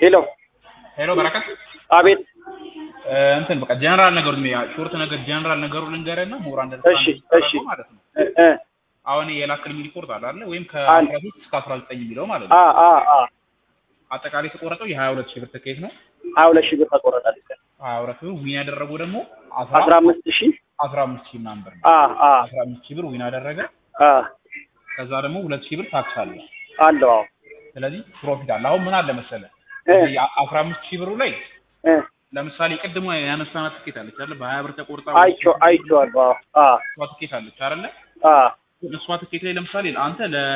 ሄሎ ሄሎ በረከት አቤት እ፣ እንትን በቃ ጀነራል ነገሩ ሾርት ነገር ጀነራል ነገሩ ልንገርህና ምሁራን እሺ፣ እሺ። ማለት ነው። እ እ አሁን የላክልኝ ሪፖርት አለ አይደል? ወይም አለ። ከአስራ ሶስት እስከ አስራ ዘጠኝ የሚለው ማለት ነው። አ አ አ አጠቃላይ የተቆረጠው የሀያ ሁለት ሺህ ብር ትኬት ነው። ሀያ ሁለት ሺህ ብር ተቆረጣል። ሀያ ሁለት ሺህ ብር ዊን ያደረገው ደግሞ አስራ አምስት ሺህ አስራ አምስት ሺህ ምናምን ብር ነው። አ አ አስራ አምስት ሺህ ብር ዊን አደረገ። አ ከዛ ደግሞ ሁለት ሺህ ብር ታክስ አለ። አለው አዎ ስለዚህ ፕሮፊት አለ። አሁን ምን አለ መሰለ እ አስራ አምስት ሺህ ብሩ ላይ እ ለምሳሌ ቅድሞ ያነሳናት ትኬት አለች አይደል? በሀያ ብር ተቆርጣ አይቼው አይቼዋለሁ። አዎ አ እሷ ትኬት አለች አይደለ? አ እሷ ትኬት ላይ ለምሳሌ አንተ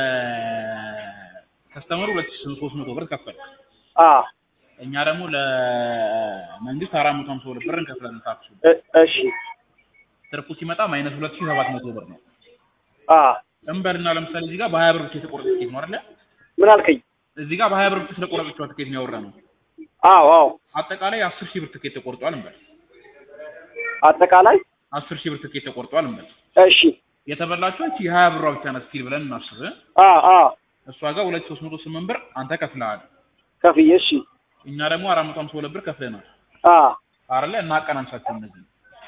ለከስተመሩ ሁለት ሺህ ሦስት መቶ ብር ከፈል አ እኛ ደግሞ ለመንግስት አራት መቶ ሀምሳ ሁለት ብር እንከፍላለን ታክሱ። እ እሺ ትርፉ ሲመጣ ማይነስ ሁለት ሺህ ሰባት መቶ ብር ነው። አ እንበልና ለምሳሌ እዚህ ጋር በሀያ ብር ብቻ የተቆረጠ ትኬት ነው አይደለ? ምን አልከኝ? እዚህ ጋር በሀያ ብር ብቻ ስለቆረጠችዋ ትኬት ነው ያወራነው። አዎ አዎ አጠቃላይ አስር ሺህ ብር ትኬት ተቆርጧል እንበል። አጠቃላይ አስር ሺህ ብር ትኬት ተቆርጧል እንበል። እሺ የተበላችው እቺ የሀያ ብሯ ብቻ ናት ስቲል ብለን እናስብ። አ አ እሷ ጋር ሁለት ሺህ ሦስት መቶ ስምንት ብር አንተ ከፍለሃል። ከፍዬ እሺ እኛ ደግሞ አራት መቶ ሀምሳ ሁለት ብር ከፍለናል አ አይደለ? እናቀናንሳቸው እነዚህ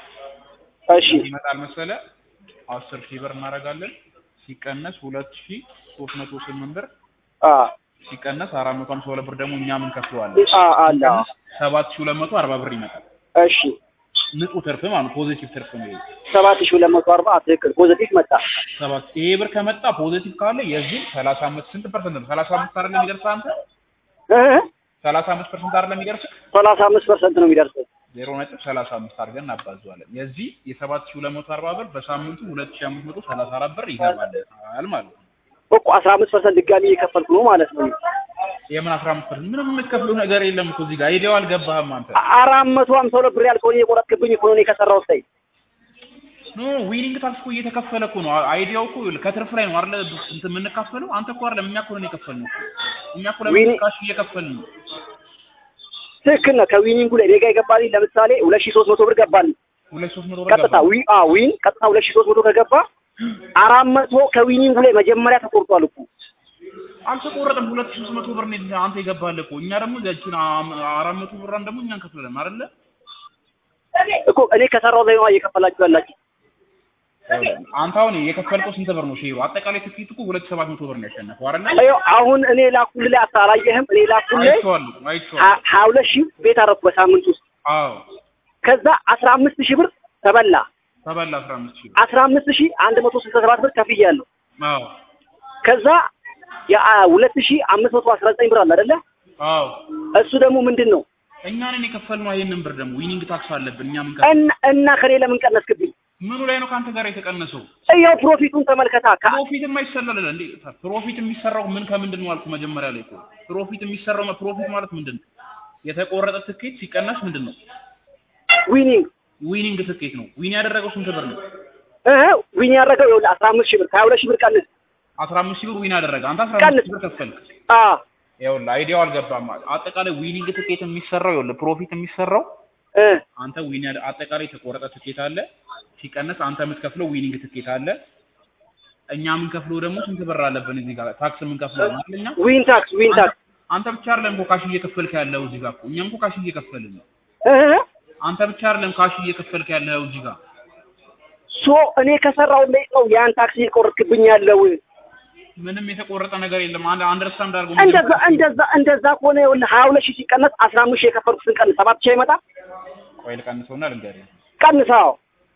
እሺ ይመጣል መሰለ አስር ሺህ ብር እናደርጋለን ሲቀነስ ሁለት ሺህ ሦስት መቶ ስምንት ብር አ ሲቀነስ አራት መቶ ሀምሳ ሁለት ብር ደግሞ እኛ ምን ከፍለዋለን አ አለ አዎ። ሰባት ሺህ ሁለት መቶ አርባ ብር ይመጣል። እሺ ንጹህ ትርፍ ማለት ፖዚቲቭ ትርፍ ነው። ይሄ ሰባት ሺህ ሁለት መቶ አርባ ትክክል ፖዘቲቭ መጣ። ሰባት ይሄ ብር ከመጣ ፖዚቲቭ ካለ የዚህ ሰላሳ አምስት ስንት ፐርሰንት ነው? ሰላሳ አምስት አይደለም የሚደርስህ አንተ እ ሰላሳ አምስት ፐርሰንት አይደለም የሚደርስህ ሰላሳ አምስት ፐርሰንት ነው የሚደርሰው። ዜሮ ነጥብ ሰላሳ አምስት አድርገን እናባዘዋለን። የዚህ የሰባት ሺህ ሁለት መቶ አርባ ብር በሳምንቱ ሁለት ሺህ አምስት መቶ ሰላሳ አራት ብር ይገባል ማለት ነው። እኮ አስራ አምስት ፐርሰንት ድጋሚ እየከፈልኩ ነው ማለት ነው። የምን አስራ አምስት ፐርሰንት ምንም የምትከፍለው ነገር የለም እኮ እዚህ ጋር አይዲያው አልገባህም አንተ። አራት መቶ ሀምሳ ሁለት ብር ያልከውን እየቆረጥክብኝ እኮ ነው እኔ ከሰራሁት ላይ ኖ ዊኒንግ ታክስ እኮ እየተከፈለ እኮ ነው። አይዲያው እኮ ከትርፍ ላይ ነው አይደለ እንትን የምንካፈለው። አንተ እኮ አይደለም እኛ እኮ ነን የከፈልነው እኮ። እኛ እኮ ለምን ዊኒ- ካሽ እየከፈልን ነው። ትክክል ነው። ከዊኒንጉ ላይ ኔጋ ይገባልኝ ለምሳሌ ሁለት ሺህ ሶስት መቶ ብር ገባልኝ ሁለት ሶስት መቶ ብር ቀጥታ ገባ። ዊ አ ዊን ቀጥታ ሁለት ሺህ ሶስት መቶ ከገባ አራት መቶ ከዊኒንጉ ላይ መጀመሪያ ተቆርጧል እኮ አልተቆረጠም። ሁለት ሺህ ሶስት መቶ ብር ነው አንተ ይገባል እኮ። እኛ ደግሞ ያቺን አም- አራት መቶ ብሯን ደግሞ እኛ እንከፍላለን አይደለ? እኮ እኔ ከሰራሁት ላይ ነው እየከፈላችሁ ያላችሁ። አንተ አሁን የከፈልከው ስንት ብር ነው ሼሩ? አጠቃላይ ትኬት እኮ ሁለት ሺህ ሰባት መቶ ብር ነው ያሸነፈው አይደለ? ይኸው አሁን እኔ ላኩልህ ላይ አላየህም? እኔ ላኩልህ አይቼዋለሁ አይቼዋለሁ። ሀ- ሀያ ሁለት ሺህ ቤት አረፍኩ በሳምንት ውስጥ አዎ ከዛ አስራ አምስት ሺህ ብር ተበላ። ተበላ አስራ አምስት ሺህ ብር። አስራ አምስት ሺህ አንድ መቶ ስልሳ ሰባት ብር ከፍያለሁ። አዎ ከዛ የሁለት ሺህ አምስት መቶ አስራ ዘጠኝ ብር አለ አይደለ? አዎ እሱ ደግሞ ምንድን ነው እኛ ነን የከፈልነው ይሄንን ብር ደግሞ ዊኒንግ ታክስ አለብን እኛ ምን እና እና ከኔ ለምን ቀነስክብኝ? ምኑ ላይ ነው ከአንተ ጋር የተቀነሰው? እያው ፕሮፊቱን ተመልከታ። ከ- ፕሮፊት የማይሰላል እንዴ? ፕሮፊት የሚሰራው ምን ከምንድን ነው አልኩ መጀመሪያ ላይ እኮ። ፕሮፊት የሚሰራው ፕሮፊት ማለት ምንድን ነው? የተቆረጠ ትኬት ሲቀነስ ምንድን ነው? ዊኒንግ ዊኒንግ ትኬት ነው። ዊን ያደረገው ስንት ብር ነው? እ ዊን ያደረገው ይኸውልህ አስራ አምስት ሺህ ብር ከሀያ ሁለት ሺህ ብር ቀንስ። አስራ አምስት ሺህ ብር ዊን ያደረገ አንተ አስራ አምስት ሺህ ብር ከፈልክ። አ ይኸውልህ አይዲያው አልገባም። አጠቃላይ ዊኒንግ ትኬት የሚሰራው ይኸውልህ ፕሮፊት የሚሰራው እ አንተ ዊን ያደ አጠቃላይ የተቆረጠ ትኬት አለ ሲቀነስ አንተ የምትከፍለው ዊኒንግ ትኬት አለ። እኛ የምንከፍለው ደግሞ ስንት ብር አለብን እዚህ ጋር ታክስ የምንከፍለው አይደል እኛ ዊን ታክስ ዊን ታክስ አንተ ብቻ አይደለም እኮ ካሽ እየከፈልክ ያለው እዚህ ጋር እኮ እኛም እኮ ካሽ እየከፈልን ነው። እ አንተ ብቻ አይደለም ካሽ እየከፈልክ ያለው እዚህ ጋር ሶ እኔ ከሰራው ላይ ነው ያን ታክስ እየቆረጥክብኝ ያለው። ምንም የተቆረጠ ነገር የለም። አንድ አንደርስታንድ አድርጎ እንደዛ እንደዛ እንደዛ ከሆነ ይኸውልህ ሀያ ሁለት ሺህ ሲቀነስ አስራ አምስት ሺህ የከፈልኩትን ቀንስ ሰባት ሺህ አይመጣ ቆይ ልቀንሰውና ልንገርህ ቀንሰው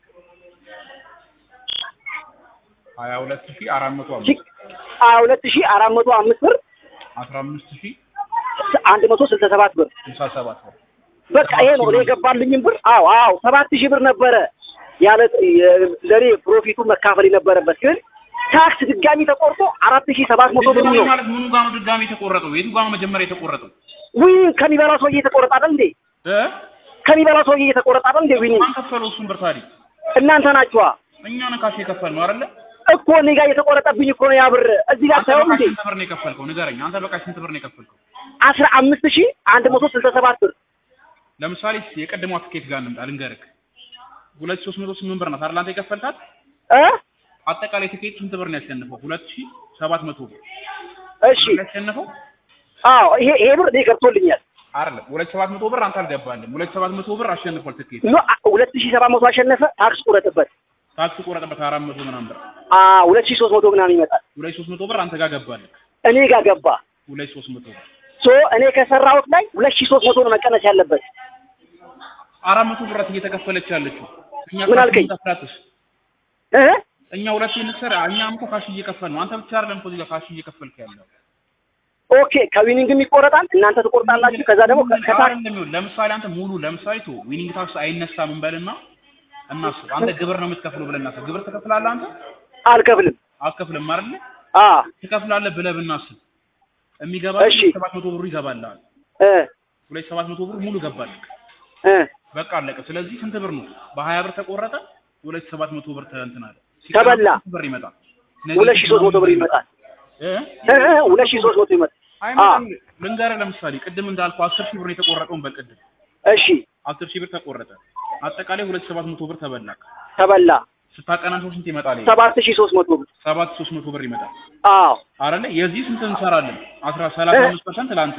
ሀያ ሁለት ሺህ አራት መቶ ሲ- አምስት ሀያ ሁለት ሺህ አራት መቶ አምስት ብር አስራ አምስት ሺህ አንድ መቶ ስልሳ ሰባት ብር ስልሳ ሰባት ብር በቃ ይሄ ነው እኔ የገባልኝም ብር። አዎ አዎ ሰባት ሺህ ብር ነበረ ያለ ለእኔ ፕሮፊቱ መካፈል የነበረበት ግን ታክስ ድጋሚ ተቆርጦ አራት ሺህ ሰባት መቶ ብር ድጋሚ ነው። ማለት ምኑ ጋር ነው ድጋሚ የተቆረጠው? የቱ ጋር ነው መጀመሪያ የተቆረጠው? ዊን ከሚበላ ሰውዬ የተቆረጠ አይደል እንዴ? እ ከሚበላ ሰውዬ የተቆረጠ አይደል እንዴ? ዊን ማን ከፈለው እሱን ብር ታዲያ? እናንተ ናችኋ እኛ ነን ካሽ የከፈልነው አይደለ? እኮ እኔ ጋር የተቆረጠብኝ እኮ ነው ያ ብር እዚህ ጋር አንተ ሳይሆን በቃ እንዴ ስንት ብር ነው የከፈልከው? ንገረኝ። አንተ በቃ ስንት ብር ነው የከፈልከው? አስራ አምስት ሺህ አንድ መቶ ስልሳ ሰባት ብር ለምሳሌ የቀድሞ ትኬት ጋር እንምጣ ልንገርህ። ሁለት ሺህ ሦስት መቶ ስምንት ብር ናት አይደል አንተ የከፈልካት? እ አጠቃላይ ትኬት ስንት ብር ነው ያሸነፈው? ሁለት ሺህ ሰባት መቶ ብር እሺ ያሸነፈው። አዎ ይሄ ይሄ ብር እኔ ገብቶልኛል አይደለም ሁለት ሰባት መቶ ብር አንተ አልገባልም። ሁለት ሰባት መቶ ብር አሸንፏል ትኬት ኖ ሁለት ሺህ ሰባት መቶ አሸነፈ። ታክስ ቁረጥበት። ታክስ ቆረጠበት አራት መቶ ምናምን ብር አ ሁለት ሺህ ሶስት መቶ ምናምን ይመጣል። ሁለት ሶስት መቶ ብር አንተ ጋር ገባልህ። እኔ ጋር ገባ። ሁለት ሶስት መቶ ብር ሶ እኔ ከሰራሁት ላይ ሁለት ሺህ ሶስት መቶ ነው መቀነስ ያለበት። አራት መቶ ብር እየተከፈለች ያለችው እኛ ምን ካሽ አልከኝ? እንከፍላትሽ እ እኛ ሁለት እንሰራ እኛም እኮ ካሽ እየከፈል ነው። አንተ ብቻ አይደለም እኮ እዚህ ጋር ካሽ እየከፈልክ ያለው ኦኬ ከዊኒንግም ይቆረጣል። እናንተ ትቆርጣላችሁ። ከዛ ደግሞ ከ- ከታክስ አይደለም ይኸውልህ፣ ለምሳሌ አንተ ሙሉ ለምሳሌ ቶ ዊኒንግ ታክስ አይነሳም እንበልና እናስብ። አንተ ግብር ነው የምትከፍለው ብለን እናስብ። ግብር ትከፍላለህ አንተ አልከፍልም። አትከፍልም አይደል? አ ትከፍላለህ ብለህ ብናስብ የሚገባ እሺ። ሰባት መቶ ብሩ ይገባልሃል። እ ሁለት ሰባት መቶ ብሩ ሙሉ ገባልህ። እ በቃ አለቀ። ስለዚህ ስንት ብር ነው? በሀያ ብር ተቆረጠ። ሁለት ሰባት መቶ ብር እንትን አለ ተበላ። ስንት ብር ይመጣል? ሁለት ሺህ ሶስት መቶ ብር ይመጣል። እ? እ እ ሁለት ሺህ ሶስት መቶ ይመጣል። አይመጣም። ልንገርህ ለምሳሌ ቅድም እንዳልኩ አስር ሺህ ብር ነው የተቆረጠውን በቅድም እሺ አስር ሺህ ብር ተቆረጠ። አጠቃላይ ሁለት ሰባት መቶ ብር ተበላክ። ተበላ። ስታቀናንሰው ስንት ይመጣል? ይሄ? ሰባት ሺህ ሶስት መቶ ብር። ሰባት ሶስት መቶ ብር ይመጣል አዎ አይደለ? የዚህ ስንት እንሰራለን? አስራ ሰላሳ አምስት ፐርሰንት ለአንተ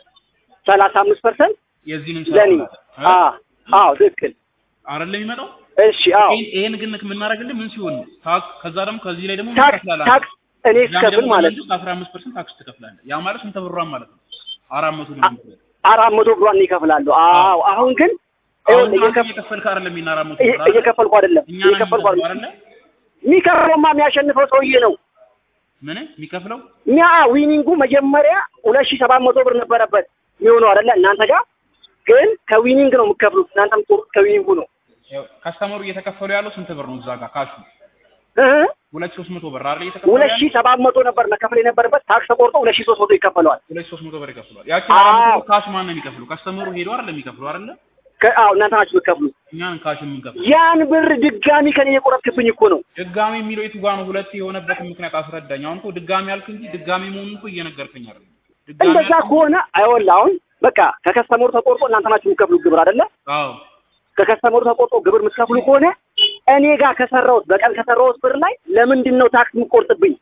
ሰላሳ አምስት ፐርሰንት የዚህን ለኔ። እንሰራለን አ አዎ ትክክል። አይደለ የሚመጣው እሺ አዎ ይሄን- ይሄን ግን የምናደርግልህ ምን ሲሆን ነው? ታክስ ከዛ ደግሞ ከዚህ ላይ ደግሞ ምን ታክስ ትከፍላለህ? ታክስ እኔ እስከፍል ማለት ነው። አስራ አምስት ፐርሰንት ታክስ ትከፍላለህ። ያ ማለት ስንት ብሯን ማለት ነው? አራት መቶ ሊሆን ይችላል። አራት መቶ ብሯን ይከፍላሉ። አዎ አሁን ግን አሁን ይኸውልህ አንተ እየከፍ- እየከፈልክ አይደለም የሚና አራት መቶ እየ- ብር አይደለ? እየከፈልኩ አይደለም እኛ ነን እየከፈልኩ የምንከፍለው አይደለም። አይደለ? የሚከፍለውማ የሚያሸንፈው ሰውዬ ነው። ምን የሚከፍለው ኛ ዊኒንጉ መጀመሪያ ሁለት ሺህ ሰባት መቶ ብር ነበረበት የሚሆነው አይደለ? እናንተ ጋር ግን ከዊኒንግ ነው የምትከፍሉት። እናንተ የምትቆርጡት ከዊኒንጉ ነው። ያው ከስተመሩ እየተከፈሉ ያለው ስንት ብር ነው? እዛ ጋር ካሹ እ ሁለት ሶስት መቶ ብር አይደል? እየተከፈሉ ሁለት ያለው ሺህ ሰባት መቶ ነበር መከፈል የነበረበት ታክስ ተቆርጦ ሁለት ሺህ ሶስት መቶ ይከፈለዋል። ሁለት ሶስት መቶ ብር ይከፍሏል። ያቺ አዎ። አራት መቶ ብር ካሽ ማን ነው የሚከፍለው? ከስተመሩ ሄዶ አይደለም የሚከፍለው አይደለ? ከ- አዎ እናንተ ናችሁ የምትከፍሉት። እኛን ካሽ የምንከፍለው ያን ብር ድጋሚ ከኔ የቆረጥክብኝ እኮ ነው። ድጋሚ የሚለው የቱ ጋር ነው? ሁለት የሆነበትን ምክንያት አስረዳኝ። አሁን እኮ ድጋሚ ያልክ እንጂ ድጋሚ መሆኑን እኮ እየነገርከኝ አይደለም። ድጋሚ እንደዛ ያልክ- ከሆነ አይወላ አሁን በቃ ከከስተመሩ ተቆርጦ እናንተ ናችሁ የምትከፍሉት ግብር አይደለ? አዎ ከከስተመሩ ተቆርጦ ግብር የምትከፍሉ ከሆነ እኔ ጋር ከሰራሁት በቀን ከሰራሁት ብር ላይ ለምንድን ነው ታክስ የምትቆርጥብኝ?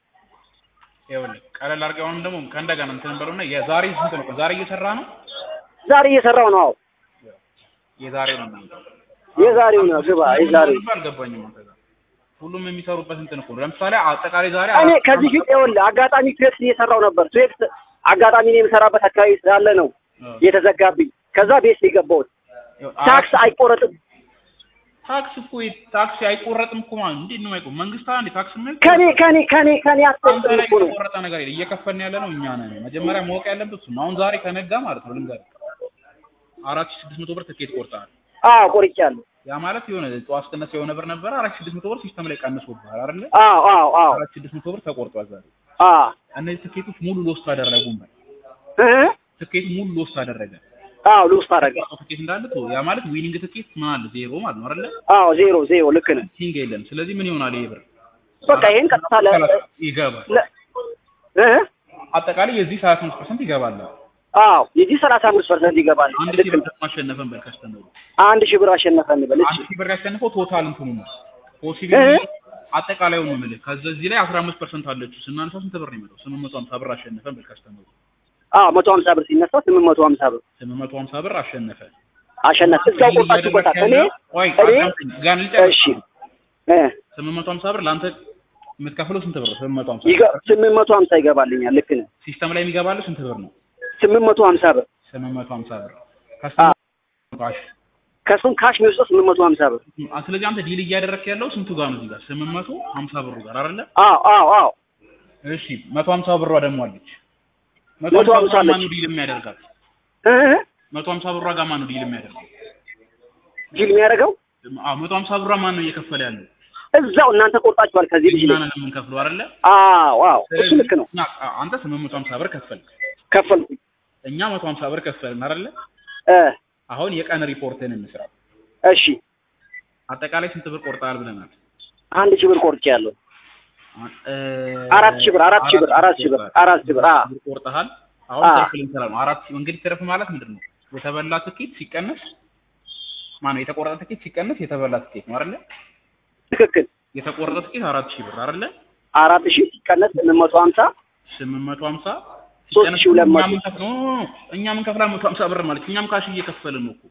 ይኸውልህ ቀለል አድርገህ አሁንም ደግሞ ከእንደገና እንትን በለውና የዛሬ ስንት ነው? ዛሬ እየሰራ ነው። ዛሬ እየሰራው ነው። አዎ የዛሬው ነው የሚለው። የዛሬው ነው ግባ የዛሬው አልገባኝም። አንተ ጋር ሁሉም የሚሰሩበት እንትን እኮ ነው። ለምሳሌ አጠቃላይ ዛሬ እኔ አራት- ከዚህ ፊት ይኸውልህ አጋጣሚ ትዌክስ እየሰራው ነበር። ትዌክስ አጋጣሚ እኔ የምሰራበት አካባቢ ስላለ ነው አዎ። የተዘጋብኝ። ከዛ ቤት የገባሁት ይኸው ታክስ አራት- አይቆረጥም። ታክስ እኮ ታክስ አይቆረጥም እኮ ማለት እንዴት ነው አይቆም? መንግስት አንዴ ታክስ ምን ከኔ ከኔ ከኔ ከኔ አንተ አትቆርጥም ላይ እኮ ነው። የተቆረጠ ነገር የለም። እየከፈልን ያለ ነው እኛ ነን። መጀመሪያ ማወቅ ያለበት እሱ ነው። አሁን ዛሬ ከነጋ ማለት ነው ልንገርህ አራት ሺህ ስድስት መቶ ብር ትኬት ቆርጠሃል። አዎ ቆርጫለሁ። ያ ማለት የሆነ ጠዋት ስትነሳ የሆነ ብር ነበረ አራት ሺህ ስድስት መቶ ብር ሲስተም ላይ ቀንሶብሃል አይደለ? አዎ አዎ አዎ አራት ሺህ ስድስት መቶ ብር ተቆርጧል ዛሬ። አዎ እነዚህ ትኬቶች ሙሉ ሎስት አደረጉም። እ ትኬት ሙሉ ሎስት አደረገ። አዎ ሉስ ታደረገ። የተቆረጠው ትኬት እንዳለ ቶ ያ ማለት ዊኒንግ ትኬት ምን አለ ዜሮ ማለት ነው አይደለ? አዎ ዜሮ ዜሮ ልክ ነህ። ቲንግ የለም። ስለዚህ ምን ይሆናል ይሄ ብር? በቃ ይሄን ቀጥታ ለ ይገባል። ለ- እ አጠቃላይ የዚህ 35% ይገባል። አዎ የዚህ ሰላሳ አምስት ፐርሰንት ይገባል። አንድ ልክ ሺህ ብር ነህ። ማሸነፈን በል ከስተመሩ አንድ ሺህ ብር አሸነፈ እንበል። እሺ አንድ ሺህ ብር ያሸነፈው ቶታል እንትኑ ነው ፖሲቢሊ እ? አጠቃላዩ ነው የምልህ። ከዚህ ላይ 15% አለችው ስናነሳው ስንት ብር ነው የሚመጣው? 850 ብር አሸነፈን በል ከስተመሩ አዎ መቶ ሀምሳ ብር ሲነሳ ስምንት መቶ ሀምሳ ብር 850 ብር አሸነፈ። አሸነፍ እዛው ቆርጣችሁበታል። እኔ ቆይ እኔ ጋር ልጨርስ። እሺ እ 850 ብር ለአንተ የምትከፍለው ስንት ብር ነው? 850 ይገ- ስምንት መቶ ሀምሳ ይገባልኛል። ልክ ነህ። ሲስተም ላይ የሚገባልህ ስንት ብር ነው? ስምንት መቶ ሀምሳ ብር 850 ብር አ ከስተመሩ ካሽ ከሱም ካሽ የሚወስደው ስምንት መቶ ሀምሳ ብር። አ፣ ስለዚህ አንተ ዲል እያደረክ ያለው ስንቱ ጋር ነው? እዚህ ጋር 850 ብሩ ጋር አይደለ? አዎ አዎ አዎ እሺ 150 ብሯ ደግሞ አለች። መቶ 150 ሀምሳ ብሯ አለች። ማነው ዲል የሚያደርጋት? እ 150 ብሯ ጋር ማነው ዲል የሚያደርገው? ጅል የሚያደርገው አዎ 150 ብሯ ማነው እየከፈለ ያለው? እዛው እናንተ ቆርጣችኋል ከዚህ ልጅ እኛ ላይ። ነን የምንከፍለው አይደለ? አዎ አዎ እሱ ስለዚህ ልክ ነው። እኛ- አ- አንተ 850 ብር ከፈልክ፣ ከፈልኩኝ እኛ 150 ብር ከፈልን አይደለ? እ አሁን የቀን ሪፖርትን እንስራ። እሺ አጠቃላይ ስንት ብር ቆርጠሃል ብለናል? አንድ ሺህ ብር ቆርጬያለሁ። አ- እ፣ አራት ሺህ ብር አራት ሺህ ብር አራት ሺህ ብር አራት ሺህ ብር አ ብር ቆርጠሃል። አሁን አ። ትርፍ ልንሰራ ነው። አራት ሺህ እንግዲህ ትርፍ ማለት ምንድን ነው? የተበላ ትኬት ሲቀነስ ማነው የተቆረጠ ትኬት ሲቀነስ የተበላ ትኬት ነው አይደለ? ትክክል የተቆረጠ ትኬት አራት ሺህ ብር አይደለ? አራት ሺህ ሲቀነስ ስምንት መቶ ሀምሳ ስምንት መቶ ሀምሳ ሶስት ሺህ ሁለት መቶ እኛ ምን ከፍለው እኛ ምን ከፍላ መቶ ሀምሳ ብር ማለት እኛም ካሽ እየከፈልን ነው እኮ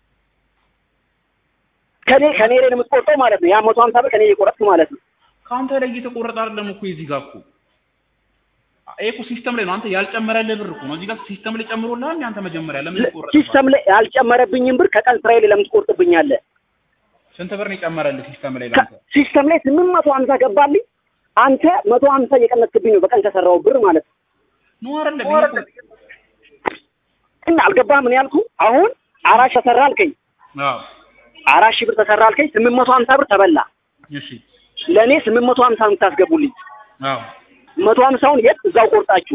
ከኔ ከኔ ላይ ነው የምትቆርጠው ማለት ነው። ያ መቶ ሀምሳ ብር ከኔ እየቆረጥክ ማለት ነው። ከአንተ ላይ እየተቆረጠ አይደለም እኮ የዚህ ጋር እኮ ይሄ እኮ ሲስተም ላይ ነው። አንተ ያልጨመረልህ ብር እኮ ነው። እዚህ ጋር ሲስተም ላይ ጨምሮልሃል። እንደ አንተ መጀመሪያ ለምን ይቆረጥ? ሲስተም ላይ ያልጨመረብኝም ብር ከቀን ስራዬ ላይ ለምን ትቆርጥብኛለህ? ስንት ብር ነው የጨመረልህ ሲስተም ላይ ለአንተ? ሲስተም ላይ ስምንት መቶ ሀምሳ ገባልኝ። አንተ መቶ ሀምሳ እየቀነስክብኝ ነው በቀን ከሰራው ብር ማለት ነው። ነው አይደለም? ይሄ እኮ- እና አልገባህም? ምን ያልኩህ አሁን አራት ሺህ ተሰራ አልከኝ። አዎ አራት ሺህ ብር ተሰራ አልከኝ። ስምንት መቶ ሀምሳ ብር ተበላ። እሺ ለእኔ ስምንት መቶ ሀምሳ የምታስገቡልኝ አዎ መቶ ሀምሳውን የት እዛው ቆርጣችሁ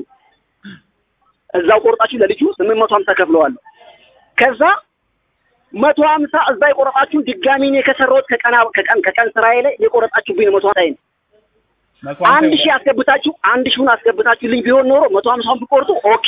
እዛው ቆርጣችሁ ለልጁ ስምንት መቶ ሀምሳ ከፍለዋለሁ። ከዛ መቶ ሀምሳ እዛ የቆረጣችሁ ድጋሚ እኔ ከሰራሁት ከቀና ከቀን ከቀን ስራዬ ላይ የቆረጣችሁብኝ መቶ ሀምሳዬን መቶ ሀምሳ አንድ ሺህ ይሆናል። አስገብታችሁ አንድ ሺውን አስገብታችሁልኝ ቢሆን ኖሮ መቶ ሀምሳውን ብቆርጡ ኦኬ።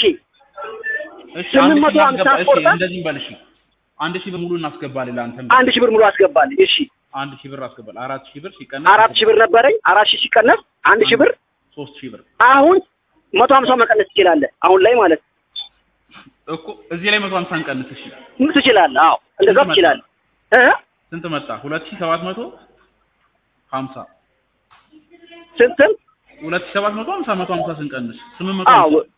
እሺ ስምንት አንድ መቶ ሺህ ሀምሳ እናስገባ። እሺ አስቆርጠን? እንደዚህ በል እሺ አንድ ሺህ ብር ሙሉ እናስገባለን ለአንተም አንድ ሺህ ብር ሙሉ አስገባልኝ። እሺ አንድ ሺህ ብር አስገባል። አራት ሺህ ብር ሲቀነስ አራት ሺህ ብር ነበረኝ። አራት ሺህ ሲቀነስ አንድ ሺህ ብር ሶስት ሺህ ብር አሁን መቶ ሀምሳውን መቀነስ ትችላለህ። አሁን ላይ ማለት እኮ እዚህ ላይ መቶ ሀምሳ እንቀንስ። እሺ ነው ትችላለህ። አዎ እንደዛ ስንት መጣ? ትችላለህ። እ ስንት መጣ? ሁለት ሺህ ሰባት መቶ ሀምሳ ስንት ስንት ሁለት ሺህ ሰባት መቶ ሀምሳ መቶ ሀምሳ ስንቀንስ ስምንት መቶ አዎ ሀምሳ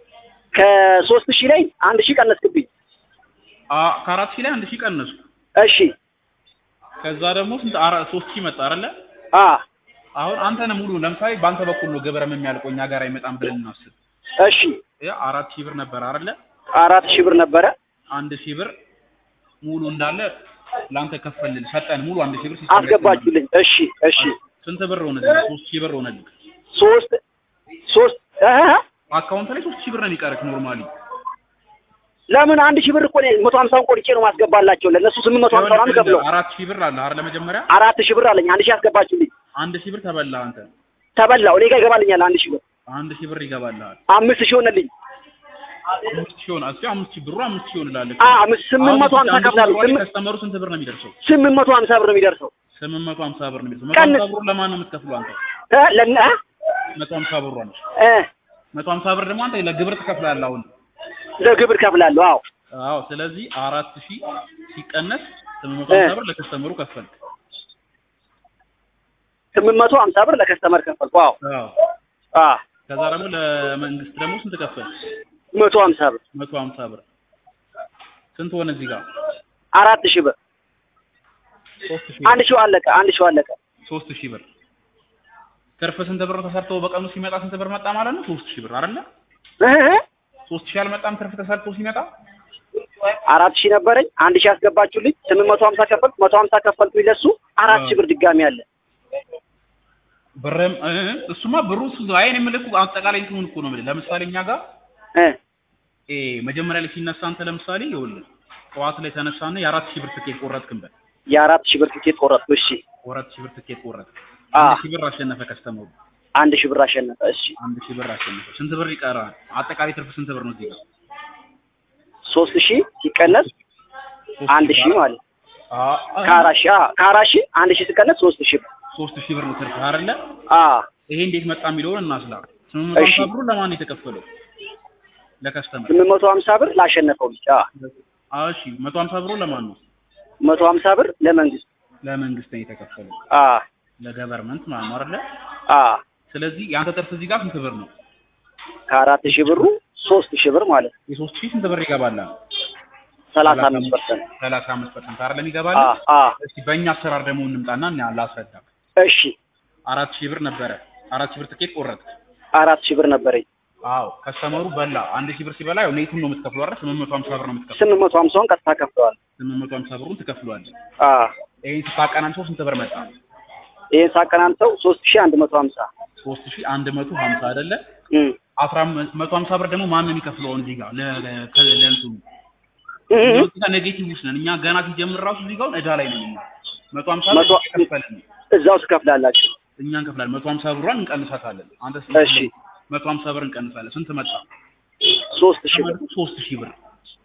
ከሶስት ሺህ ላይ አንድ ሺህ ቀነስክብኝ። አ- ከአራት ሺህ ላይ አንድ ሺህ ቀነስኩ። እሺ ከዛ ደግሞ ስንት አራ- ሶስት ሺህ መጣ አይደለ? አ አሁን አንተ ነህ ሙሉ ለምሳሌ በአንተ በኩል ነው ግብረም የሚያልቀው እኛ ጋር አይመጣም ብለን እናስብ። እሺ ያ አራት ሺህ ብር ነበር አይደለ? አራት ሺህ ብር ነበረ። አንድ ሺህ ብር ሙሉ እንዳለ ለአንተ ከፈልል ሰጠን። ሙሉ አንድ ሺህ ብር ሲስተም ላይ አስገባችሁልኝ። እሺ እሺ ስንት ብር ሆነልህ? ሶስት ሺህ ብር ሆነልህ። ሶስት ሶስት እህ አካውንት ላይ ሶስት ሺህ ብር ነው የሚቀርህ ኖርማሊ። ለምን አንድ ሺህ ብር እኮ ነው መቶ ሀምሳውን ቆርጬ ነው ማስገባላቸው ለእነሱ ስምንት መቶ ሀምሳ ነው ከፍለው አራት ሺህ ብር አለ አይደለ? መጀመሪያ አራት ሺህ ብር አለኝ። አንድ ሺህ አስገባችሁልኝ። አንድ ሺህ ብር ተበላ አንተ። ተበላው እኔ ጋር ይገባልኛል አንድ ሺህ ብር አንድ ሺህ ብር ይገባልሃል። አምስት ሺህ ሆነልኝ። አምስት ሺህ ሆነ። እስኪ አምስት ሺህ ብሩ አምስት ሺህ ይሆንልሃል። አ አምስት ስምንት መቶ ሀምሳ ከፍላለሁ። ስምንት ከስተመሩ ስንት ብር ነው የሚደርሰው? ስምንት መቶ ሀምሳ ብር ነው የሚደርሰው። ስምንት መቶ ሀምሳ ብር ነው የሚደርሰው። መቶ ቀንስ። ሀምሳ ብሩ ለማን ነው የምትከፍለው አንተ? እ ለነ እ መቶ ሀምሳ ብሩ ነው። እ መቶ ሀምሳ ብር ደግሞ አንተ ለግብር ትከፍላለህ አሁን። ለግብር ከፍላለሁ። አዎ አዎ። ስለዚህ አራት ሺህ ሲቀነስ ስምንት መቶ ሀምሳ ብር ለከስተመሩ ከፈልክ። ስምንት መቶ ሀምሳ ብር ለከስተመር ከፈልኩ። አዎ አዎ። አ ከዛ ደግሞ ለመንግስት ደግሞ ስንት ከፈልክ? መቶ ሀምሳ ብር መቶ ሀምሳ ብር ስንት ሆነ እዚህ ጋር? አራት ሺህ ብር ሶስት ሺህ አንድ ሺው አለቀ። አንድ ሺው አለቀ። ሶስት ሺህ ብር ትርፍ ስንት ብር ተሰርቶ በቀኑ ሲመጣ ስንት ብር መጣ ማለት ነው? ሶስት ሺህ ብር አይደለ? እ እ ሶስት ሺህ አልመጣም ትርፍ ተሰርቶ ሲመጣ? አራት ሺህ ነበረኝ። አንድ ሺህ አስገባችሁልኝ። ስምንት መቶ ሀምሳ ከፈልኩ። መቶ ሀምሳ ከፈልኩኝ ለሱ አራት ሺህ ብር ድጋሚ አለ። ብርም እ እሱማ ብሩ እሱ አይን የምልህ እኮ አጠቃላይ እንትኑን እኮ ነው የምልህ። ለምሳሌ እኛ ጋር እ እ መጀመሪያ ላይ ሲነሳ አንተ ለምሳሌ ይኸውልህ ጠዋት ላይ ተነሳና የአራት ሺህ ብር ትኬት ቆረጥክበት። የአራት ሺህ ብር ትኬት ቆረጥኩ። እሺ አራት ሺህ ብር ትኬት ቆረጥክ። አ አንድ ሺህ ብር አሸነፈ ከስተመሩ። አንድ ሺህ ብር አሸነፈ። እሺ አንድ ሺህ ብር አሸነፈ። ስንት ብር ይቀራል? አጠቃላይ ትርፍ ስንት ብር ነው እዚህ ጋር? ሶስት ሺህ ሲቀነስ ሶስት አንድ ሺህ ሺህ ብር ማለት አ አ- ከአራት ሺህ አ ከአራት ሺህ አንድ ሺህ ሲቀነስ ሶስት ሺህ ብር ሶስት ሺህ ብር ነው ትርፍ አይደለ? አ ይሄ እንዴት መጣ የሚለውን እናስላ። ስምንት መቶ እሺ። ሀምሳ ብሩ ለማን ነው የተከፈለው? ለከስተመር። ስምንት መቶ ሀምሳ ብር ላሸነፈው ልጅ አ አዎ እሺ፣ መቶ ሀምሳ ብሩ ለማን ነው? መቶ ሀምሳ ብር ለመንግስት ለመንግስት ነው የተከፈለው፣ አ ለገቨርመንት ማለት ነው አይደለ? አ ስለዚህ የአንተ ትርፍ እዚህ ጋር ስንት ብር ነው? ከአራት ሺህ ብሩ ሶስት ሺህ ብር ማለት ነው። የሶስት ሺህ ስንት ብር ይገባል? ሰላሳ አምስት ፐርሰንት ሰላሳ አምስት ፐርሰንት አይደለም ይገባል? አ አ እስኪ በእኛ አሰራር ደግሞ እንምጣና እና ላስረዳ። እሺ አራት ሺህ ብር ነበረ። አራት ሺህ ብር ትኬት ቆረጥክ። አራት ሺህ ብር ነበረኝ። አዎ ከስተመሩ በላ። አንድ ሺህ ብር ሲበላ ያው ኔቱን ነው የምትከፍለው አይደል? ስምንት መቶ ሀምሳ ብር ነው የምትከፍለው። ስምንት መቶ ሀምሳውን ቀጥታ ከፍለዋል። ስምንት መቶ ሀምሳ ብሩን ትከፍለዋለህ። አ ይሄን ስታቀናንሰው ስንት ብር መጣ? ይሄን ሳቀናንሰው ሶስት ሺህ አንድ መቶ ሀምሳ ሶስት ሺህ አንድ መቶ ሀምሳ አይደለ? እም አስራ አምስት መቶ ሀምሳ ብር ደግሞ ማን ነው የሚከፍለው? እዚህ ጋር ለ- ለ- ከ- ለእንትኑ እም እኛ እዚህ ጋር ኔጌቲቭ ውስጥ ነን። እኛ ገና ሲጀምር ራሱ እዚህ ጋር እዳ ላይ ነን። እኛ መቶ ሀምሳ ብር መቶ- እየከፈልን ነው። እዛው ትከፍላላችሁ። እኛ እንከፍላለን። መቶ ሀምሳ ብሯን እንቀንሳታለን። አንተ እሺ መቶ ሀምሳ ብር እንቀንሳለን። ስንት መጣ? ሶስት ሺህ ብር ተመልሶ ሶስት ሺህ ብር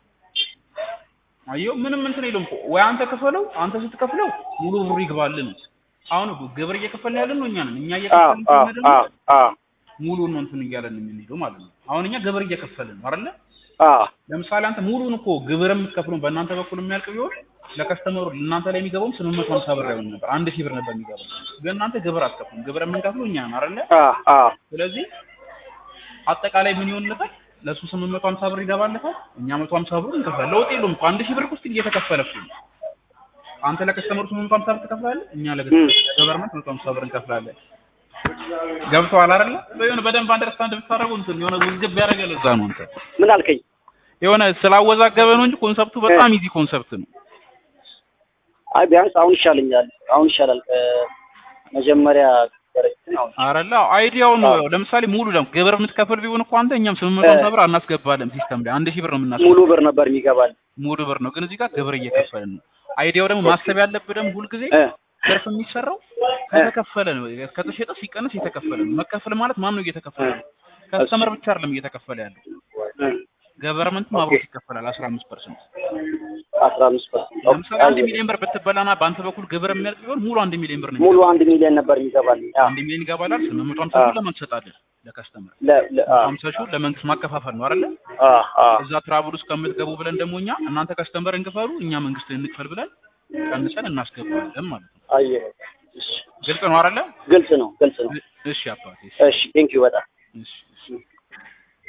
አየው። ምንም እንትን የለውም እኮ ወይ አንተ ክፈለው። አንተ ስትከፍለው ሙሉ ብሩ ይግባል ነው። አሁን እኮ ግብር እየከፈልን ያለን ነው እኛ ነን። እኛ አ እየከፈልን አ ከሆነ ደግሞ አ አ ሙሉን ነው እንትን እያለን የምንሄደው ማለት ነው። አሁን እኛ ግብር እየከፈልን ነው አይደለ? አዎ ለምሳሌ አንተ ሙሉን እኮ ግብር የምትከፍሉን በእናንተ በኩል የሚያልቅ ቢሆን ለከስተመሩ እናንተ ላይ የሚገባውም ስምንት መቶ ሀምሳ ብር አይሆን ነበር፣ አንድ ሺህ ብር ነበር የሚገባው። ግን እናንተ ግብር አትከፍሉም። ግብር የምንከፍለው እኛ ነው አይደለ? አዎ አዎ ስለዚህ አጠቃላይ ምን ይሆንለታል? ለእሱ ስምንት መቶ ሀምሳ ብር ይገባለታል፣ እኛ መቶ ሀምሳ ብር እንከፍላለን። ለውጥ የለውም እኮ አንድ ሺህ ብር ውስጥ እየተከፈለ እኮ ነው። አንተ ለከስተመሩ ስምንት መቶ ሀምሳ ብር ትከፍላለህ፣ እኛ ለገቨርመንት መቶ ሀምሳ ብር እንከፍላለን። ገብቶሃል አይደለ? የሆነ በደንብ አንደርስታንድ ብታደርጉ እንትን የሆነ ውዝግብ ያደረገ ለዛ ነው እንትን ምን አልከኝ? የሆነ ስላወዛገበ ነው እንጂ ኮንሰፕቱ በጣም ኢዚ ኮንሰፕት ነው። አይ ቢያንስ አሁን ይሻለኛል። አሁን ይሻላል ከመጀመሪያ ከነበረችን አሁን አረላ አይዲያው ነው። ለምሳሌ ሙሉ ለም ግብር የምትከፍል ቢሆን እኮ አንተ እኛም ስምንት መቶ ሀምሳ ብር አናስገባለን ሲስተም ላይ አንድ ሺህ ብር ነው የምናስገባው። ሙሉ ብር ነበር የሚገባል። ሙሉ ብር ነው፣ ግን እዚህ ጋር ግብር እየከፈልን ነው። አይዲያው ደግሞ ማሰብ ያለብህ ደግሞ ሁልጊዜ እ ትርፍ የሚሰራው ከተከፈለ ነው። ከተሸጠ ሲቀነስ የተከፈለ ነው። መከፈል ማለት ማን ነው እየተከፈለ ነው? ከስተመር ብቻ አይደለም እየተከፈለ ያለው እ ገቨርመንትም አብሮት ይከፈላል 15 ፐርሰንት። አስራ አምስት ፐርሰንት ለምሳሌ አንድ ሚሊዮን ብር ብትበላና በአንተ በኩል ግብር የሚያልቅ ቢሆን ሙሉ አንድ ሚሊዮን ብር ነው ሙሉ አንድ ሚሊዮን ነበር የሚገባል። አዎ አንድ ሚሊዮን ይገባላል። ስምንት መቶ ሀምሳ ብር ለማን ትሰጣለህ? ለከስተመር ለ ለ አዎ ሀምሳ ሺህ ለመንግስት ማከፋፈል ነው አይደለ? አዎ አዎ እዛ ትራቭል ውስጥ ከምትገቡ ብለን ደግሞ እኛ እናንተ ከስተመር እንክፈሉ እኛ መንግስት እንክፈል ብለን ቀንሰን እናስገባለን ማለት ነው። አየህ። እሺ ግልጽ ነው አይደለ? ግልጽ ነው ግልጽ ነው። እሺ አባቴ። እሺ ቴንኪው በጣም እሺ እሺ